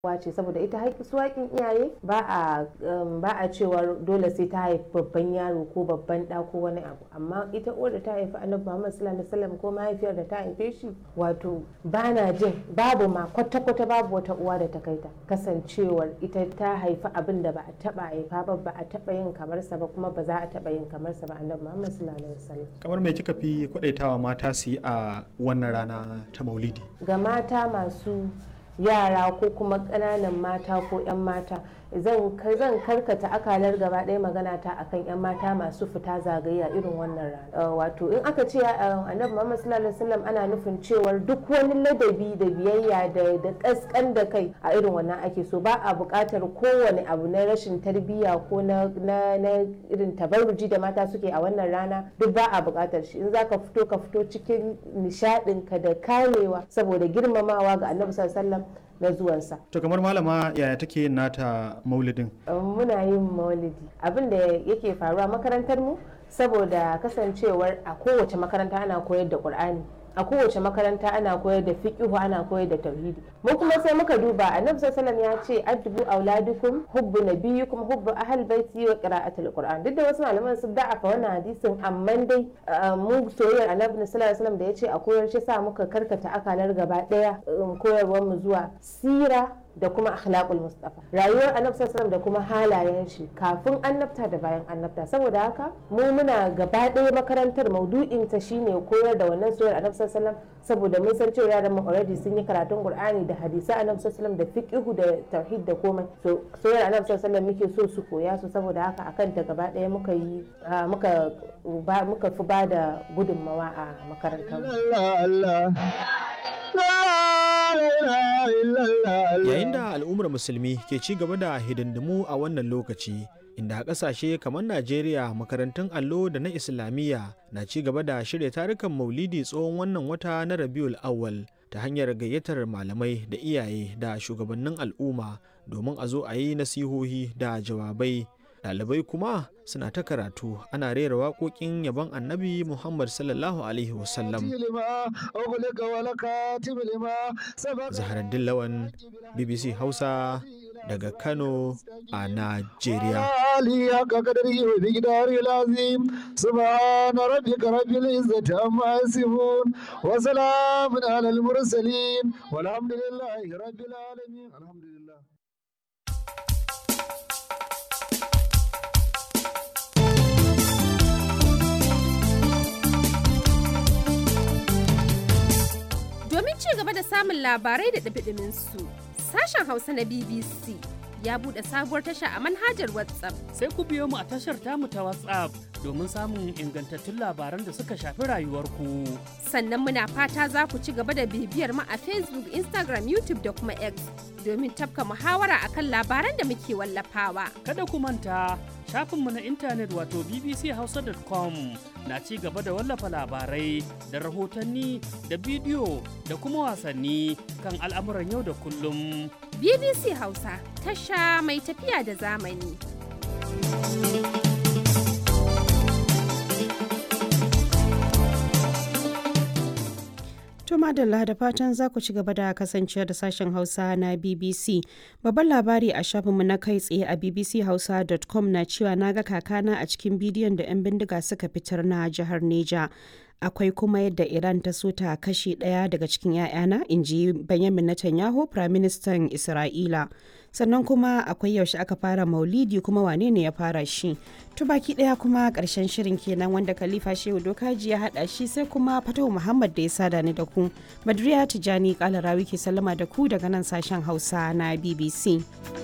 ce saboda ita su haƙin iyaye ba a ba a cewar dole sai ta haifi babban yaro ko babban ɗa ko wani abu amma ita uwar da ta haifi annabi Muhammad sallallahu alaihi wasallam ko mahaifiyar da ta haife shi wato bana jin babu ma kwata kwata babu wata uwa da ta kai ta kasancewar ita ta haifi abin da ba a taba haifa ba ba a taba yin kamar sa ba kuma ba za a taba yin kamar sa ba annabi Muhammad sallallahu alaihi wasallam kamar me kika fi kwadaitawa mata su yi a wannan rana ta Maulidi ga mata masu yara ko kuma ƙananan mata ko 'yan mata zan karkata akalar gaba ɗaya magana ta akan 'yan mata masu fita zagaya irin wannan rana wato in aka ce annabi muhammad sallallahu alaihi wasallam ana nufin cewar duk wani ladabi da biyayya da da kaskan da kai a irin wannan ake so ba a buƙatar kowane abu na rashin tarbiyya ko na irin tabarruji da mata suke a wannan rana duk ba a buƙatar shi in zaka fito ka fito cikin nishaɗinka da kamewa saboda girmamawa ga annabi sallallahu alaihi wasallam na zuwansa. To kamar malama yaya take yin nata maulidin? Muna yin maulidi. Abin da yake faruwa makarantar mu saboda kasancewar a kowace makaranta ana koyar da Qur'ani. a kowace makaranta ana koyar da fiqihu ana koyar da tauhidi mu kuma sai muka duba annabi sallallahu ya ce addubu auladukum hubbu nabiyyikum hubbu ahl baiti wa qira'atul qur'an duk da wasu malaman sun da'afa wannan hadisin amma dai mu soyayyar annabi sallallahu alaihi wasallam da ya ce a koyar shi sa muka karkata akalar gaba daya koyarwar mu zuwa sira da kuma akhlaqul mustafa rayuwar annabi sallallahu da kuma halayen shi kafin annabta da bayan annabta saboda haka mu muna gaba ɗaya makarantar maudu'in ta shine koyar da wannan soyayyar annabi sallallahu saboda mun san cewa yaran mu already sun yi karatun qur'ani da hadisi annabi sallallahu da fiqhu da tauhid da komai so soyayyar annabi sallallahu muke so su koya su saboda haka akan ta gaba ɗaya muka yi muka muka fi bada gudunmawa a makarantar Yayin da al'ummar musulmi ke ci gaba da hidindimu a wannan lokaci, inda a ƙasashe kamar Najeriya makarantun allo da na Islamiyya na ci gaba da shirya tarukan maulidi tsohon wannan wata na Rabiul Awwal ta hanyar gayyatar malamai da iyaye da shugabannin al'umma domin a zo a yi nasihohi da jawabai. Ɗalibai kuma suna ta karatu ana rera waƙoƙin yabon annabi Muhammad sallallahu Alaihi wasallam. Zaharaddin Lawan BBC Hausa daga Kano a Najeriya. سبحان ربك رب العزة عما يصفون وسلام على المرسلين والحمد لله رب العالمين الحمد لله Domin ci gaba da samun labarai da ɗabiɗimin su, sashen Hausa na BBC ya buɗe sabuwar tasha a manhajar WhatsApp. Sai ku biyo mu a tashar tamu ta WhatsApp domin samun ingantattun labaran da suka shafi rayuwarku. Sannan muna fata za ku ci gaba da bibiyar mu a Facebook, Instagram, YouTube da kuma X domin tafka muhawara akan labaran da muke wallafawa. Kada ku manta shafinmu na intanet wato bbchausa.com na ci gaba da wallafa labarai da rahotanni da bidiyo da kuma wasanni kan al'amuran yau da kullum. BBC Hausa tasha mai tafiya da zamani. To madalla da fatan za ku ci gaba da kasancewa da sashen Hausa na BBC. Babban labari a shafinmu na kai tsaye a bbchausa.com na cewa na ga kakana a cikin bidiyon da 'yan bindiga suka fitar na jihar Neja. Akwai kuma yadda Iran ta so ta kashe ɗaya daga cikin 'ya'yana, in ji Benjamin Netanyahu, Firaministan Isra'ila. Sannan kuma akwai yaushe aka fara maulidi kuma wane ne ya fara shi. To baki ɗaya kuma ƙarshen shirin kenan wanda Khalifa Shehu Dokaji ya haɗa shi sai kuma Fatahu Muhammad da ya sada ni da ku. Badriya Tijani Kalarawi ke sallama da ku daga nan sashen Hausa na BBC.